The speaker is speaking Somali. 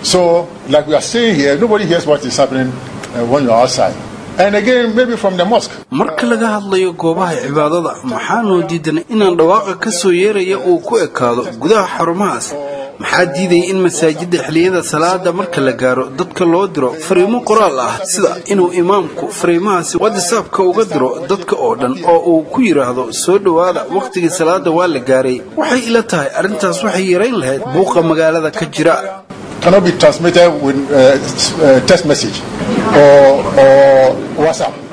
So, like we are saying here, nobody hears what is happening uh, when you're outside. And again, maybe from the mosque. marka laga hadlayo goobaha cibaadada maxaanoo diidanay inaan dhawaaqa ka soo yeeraya uu ku ekaado gudaha xarumahaas maxaa diidaya in masaajidda xilliyada salaada marka la gaaro dadka loo diro fariimo qoraal ah sida inuu imaamku fariimahaasi whatsappka uga diro dadka oo dhan oo uu ku yidhaahdo soo dhowaada wakhtigii salaada waa la gaaray waxay ila tahay arrintaas waxay yarayn lahayd buuqa magaalada ka jira Cannot be transmitted with uh, s- uh, text message or, or WhatsApp.